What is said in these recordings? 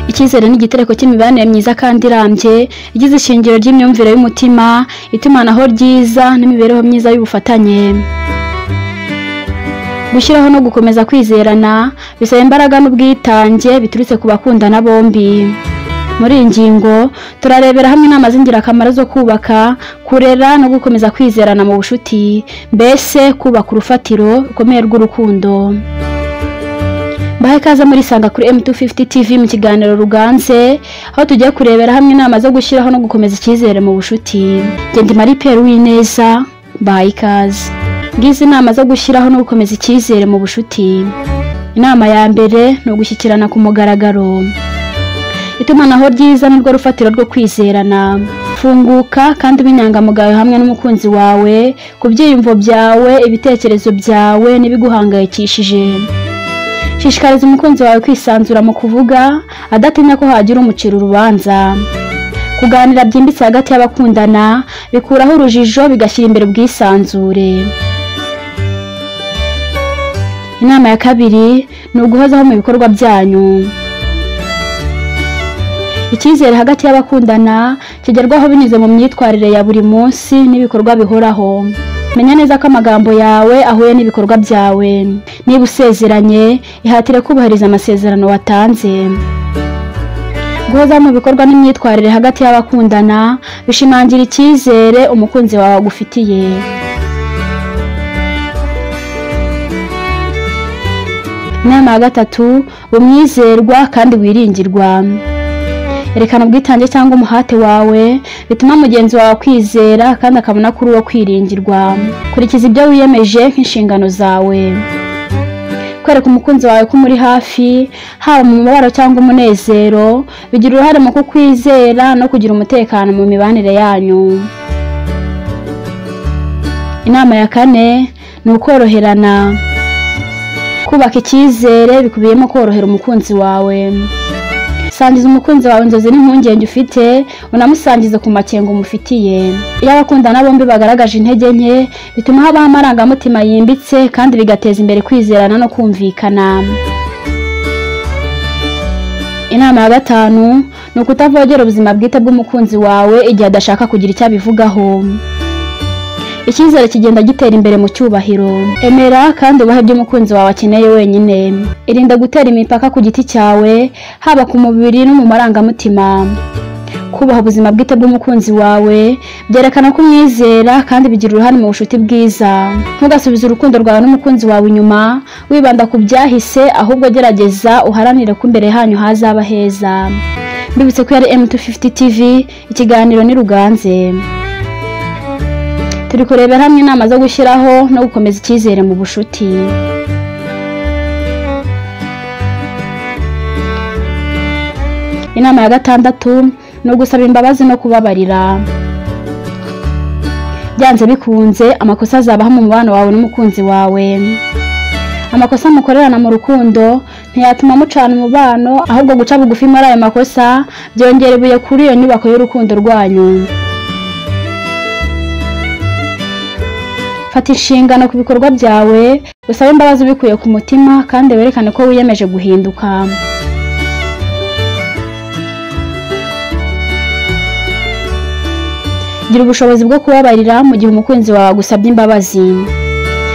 icyizere ni igitereko cy'imibanire myiza kandi irambye igize ishingiro ry'imyumvire y'umutima itumanaho ryiza n'imibereho myiza y'ubufatanye gushyiraho no gukomeza kwizerana bisaba imbaraga n'ubwitange biturutse ku bakundana bombi muri iyi ngingo turarebera hamwe inama z'ingirakamaro zo kubaka kurera no gukomeza kwizerana mu bushuti mbese kubaka urufatiro rukomeye rw'urukundo mbahe ikaze muri sanga kuri M250 TV mu kiganiro ruganze aho tugiye kurebera hamwe inama zo gushyiraho no gukomeza icyizere mu bushuti njye ndi Marie Pierre Uwineza mbahe ikaze ngize inama zo gushyiraho no gukomeza icyizere mu bushuti inama ya mbere ni ugushyikirana ku mugaragaro itumanaho ryiza nirwo rufatiro rwo kwizerana funguka kandi ube inyangamugayo hamwe n'umukunzi wawe ku byiyumvo byawe ibitekerezo byawe n'ibiguhangayikishije shishikariza umukunzi wawe kwisanzura mu kuvuga adatinya ko hagira umucira urubanza kuganira byimbitse hagati y'abakundana bikuraho urujijo bigashyira imbere ubwisanzure inama ya kabiri ni uguhozaho mu bikorwa byanyu icyizere hagati y'abakundana kigerwaho binyuze mu myitwarire ya buri munsi n'ibikorwa bihoraho menya neza ko amagambo yawe ahuye n'ibikorwa byawe niba usezeranye ihatire kubahiriza amasezerano watanze guhozaho mu bikorwa n'imyitwarire hagati y'abakundana bishimangira icyizere umukunzi wawe agufitiye inama ya gatatu umwizerwa kandi wiringirwa erekana ubwitange cyangwa umuhate wawe bituma mugenzi wawe akwizera kandi akabona kuri uwo kwiringirwa kurikiza ibyo wiyemeje nk'inshingano zawe kwereka umukunzi wawe ko umuri hafi haba mu mubabaro cyangwa umunezero bigira uruhare mu kukwizera no kugira umutekano mu mibanire yanyu inama ya kane ni ukoroherana kubaka icyizere bikubiyemo korohera umukunzi wawe sangiza umukunzi wawe inzozi n'impungenge ufite unamusangize ku makenga umufitiye iyo abakundana bombi bagaragaje intege nke bituma habaho amarangamutima yimbitse kandi bigateza imbere kwizerana no kumvikana inama ya gatanu ni ukutavogera ubuzima bwite bw'umukunzi wawe igihe adashaka kugira icyo abivugaho icyizere kigenda gitera imbere mu cyubahiro emera kandi ubahe ibyo umukunzi wawe akeneye wenyine irinda gutera imipaka ku giti cyawe haba ku mubiri no mu marangamutima kubaha ubuzima bwite bw'umukunzi wawe byerekana ko umwizera kandi bigira uruhare mu bushuti bwiza ntugasubize urukundo rwawe n'umukunzi wawe inyuma wibanda ku byahise ahubwo gerageza uharanire ko imbere hanyu hazaba heza mbibutse ko yari M250 TV ikiganiro ni ruganze turi kurebera hamwe inama zo gushyiraho no gukomeza icyizere mu bushuti inama ya gatandatu ni ugusaba imbabazi no kubabarira byanze bikunze amakosa azabaho mu mubano wawe n'umukunzi wawe amakosa mukorerana mu rukundo ntiyatuma mucana umubano ahubwo guca bugufi muri ayo makosa byongera ibuye kuri iyo nyubako y'urukundo rwanyu fata inshingano ku bikorwa byawe usabe imbabazi ubikuye ku mutima kandi werekane ko wiyemeje guhinduka gira ubushobozi bwo kubabarira mu gihe umukunzi wawe agusabye imbabazi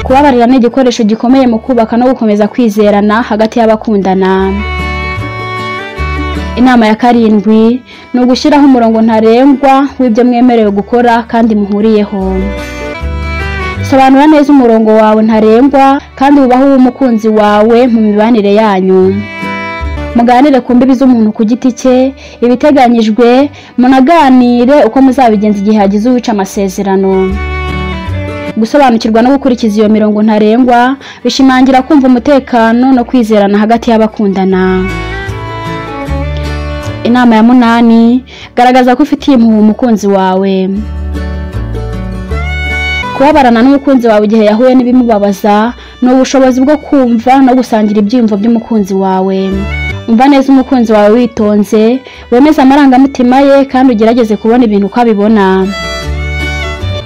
kubabarira ni igikoresho gikomeye mu kubaka no gukomeza kwizerana hagati y'abakundana inama ya karindwi ni ugushyiraho umurongo ntarengwa w'ibyo mwemerewe gukora kandi muhuriyeho sobanura neza umurongo wawe ntarengwa kandi wubahe uw'umukunzi wawe mu mibanire yanyu muganire ku mbibi z'umuntu ku giti cye ibiteganyijwe munaganire uko muzabigenza igihe hagize uwica amasezerano gusobanukirwa no gukurikiza iyo mirongo ntarengwa bishimangira kumva umutekano no kwizerana hagati y'abakundana inama ya munani garagaza ko ufitiye impuhwe umukunzi wawe kubabarana n'umukunzi wawe igihe yahuye n'ibimubabaza ni ubushobozi bwo kumva no gusangira ibyiyumvo by'umukunzi wawe umva neza umukunzi wawe witonze wemeze amarangamutima ye kandi ugerageze kubona ibintu uko abibona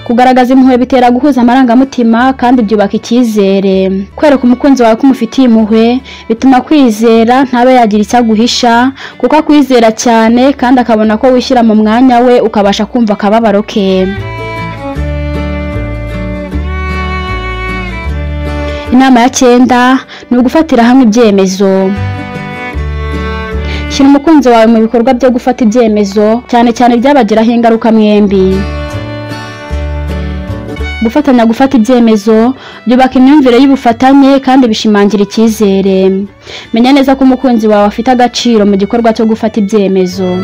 kugaragaza impuhwe bitera guhuza amarangamutima kandi byubaka icyizere kwereka umukunzi wawe ko umufitiye impuhwe bituma kwizera ntabe yagira icyo aguhisha kuko akwizera cyane kandi akabona ko wishyira mu mwanya we ukabasha kumva akababaro ke inama ya cyenda ni ugufatira hamwe ibyemezo shyira umukunzi wawe mu bikorwa byo gufata ibyemezo cyane cyane ibyabagiraho ingaruka mwembi gufatanya gufata ibyemezo byubaka imyumvire y'ubufatanye kandi bishimangira icyizere menya neza ko umukunzi wawe afite agaciro mu gikorwa cyo gufata ibyemezo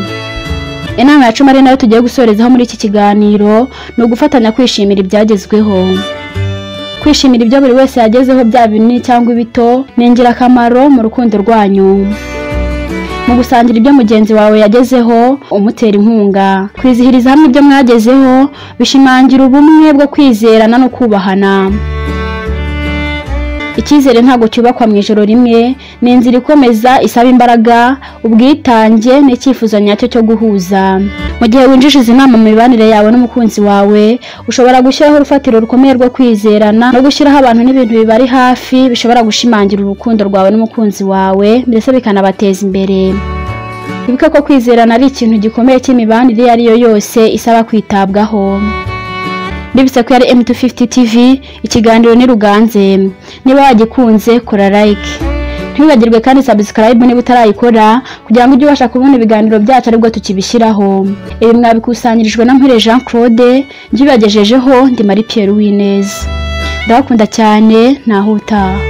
inama ya cumi ari nayo tugiye gusorezaho muri iki kiganiro ni ugufatanya kwishimira ibyagezweho kwishimira ibyo buri wese yagezeho byaba binini cyangwa ibito ni ingirakamaro mu rukundo rwanyu mu gusangira ibyo mugenzi wawe yagezeho umutera inkunga kwizihiriza hamwe ibyo mwagezeho bishimangira ubumwe bwo kwizerana no kubahana icyizere ntabwo cyubakwa mu ijoro rimwe ni inzira ikomeza isaba imbaraga ubwitange n'icyifuzo nyacyo cyo guhuza mu gihe winjije inama mu mibanire yawe n'umukunzi wawe ushobora gushyiraho urufatiro rukomeye rwo kwizerana no gushyiraho abantu n'ibintu bibari hafi bishobora gushimangira urukundo rwawe n'umukunzi wawe mbese bikanabateza imbere wibuke ko kwizerana ari ikintu gikomeye cy'imibanire iyo ari yo yose isaba kwitabwaho bibutse ko yari M250 TV ikiganiro ni ruganze niba wagikunze kora like ntiwibagirwe kandi subscribe niba utarayikora kugira ngo ujye ubasha kubona ibiganiro byacu aribwo tukibishyiraho ibi mwabikusanyirijwe na Mpire Jean Claude njye ubagejejeho ndi Marie Pierre Uwineza ndabakunda cyane ntaho utaha